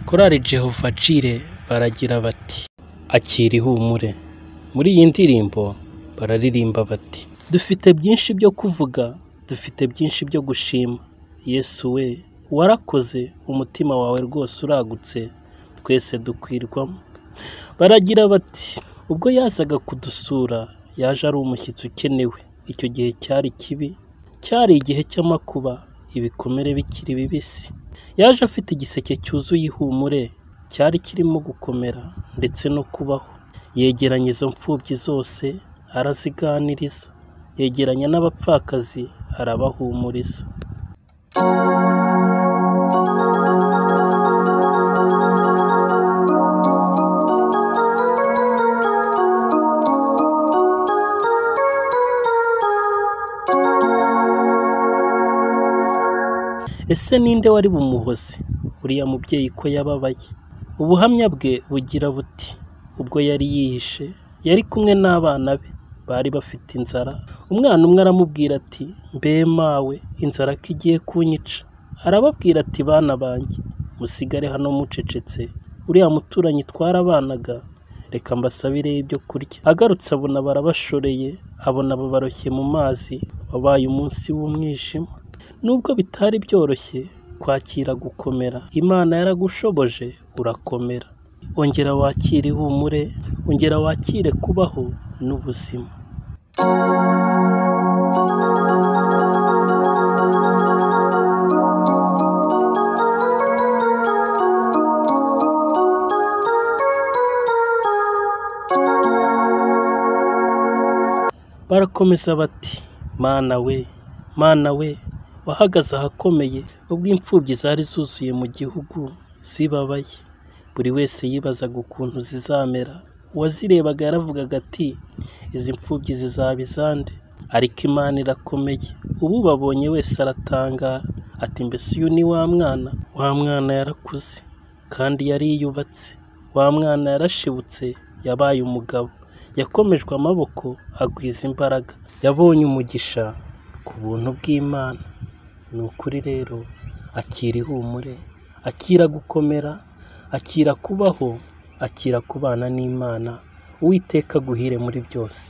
Korali Jehova Jire baragira bati akira ihumure muri iyi ndirimbo bararirimba bati dufite byinshi byo kuvuga dufite byinshi byo gushima yesu we warakoze umutima wawe rwose uragutse twese dukwirwamo baragira bati ubwo yazaga kudusura yaje ari umushyitsi ukenewe icyo gihe cyari kibi cyari igihe cy'amakuba ibikomere bikiri bibisi yaje afite igiseke cyuzuye ihumure cyari kirimo gukomera ndetse no kubaho yegeranya izo mfubyi zose araziganiriza yegeranya n'abapfakazi arabahumuriza ese ninde wari bumuhoze uriya mubyeyi ko yababaye ubuhamya bwe bugira buti ubwo yari yihishe yari kumwe n'abana be bari bafite inzara umwana umwe aramubwira ati mbe mawe inzara ko igiye kunyica arababwira ati bana banjye musigare hano mucecetse uriya muturanyi twarabanaga reka mbasabireyo ibyo kurya agarutse abona barabashoreye abona babaroshye mu mazi wabaye umunsi w'umwijima nubwo bitari byoroshye kwakira gukomera imana yaragushoboje urakomera ongera wakire ihumure ongera wakire kubaho n'ubuzima barakomeza bati mana we mana we wahagaze ahakomeye ubwo imfubyi zari zuzuye mu gihugu zibabaye buri wese yibazaga ukuntu zizamera uwazirebaga yaravugaga ati izi mfubyi zizaba izande ariko imana irakomeye ubu babonye wese aratangara ati mbese uyu ni wa mwana wa mwana yarakuze kandi yari yiyubatse wa mwana yarashibutse yabaye umugabo yakomejwe amaboko agwiza imbaraga yabonye umugisha ku buntu bw'imana ni ukuri rero akira ihumure akira gukomera akira kubaho akira kubana n'imana uwiteka aguhire muri byose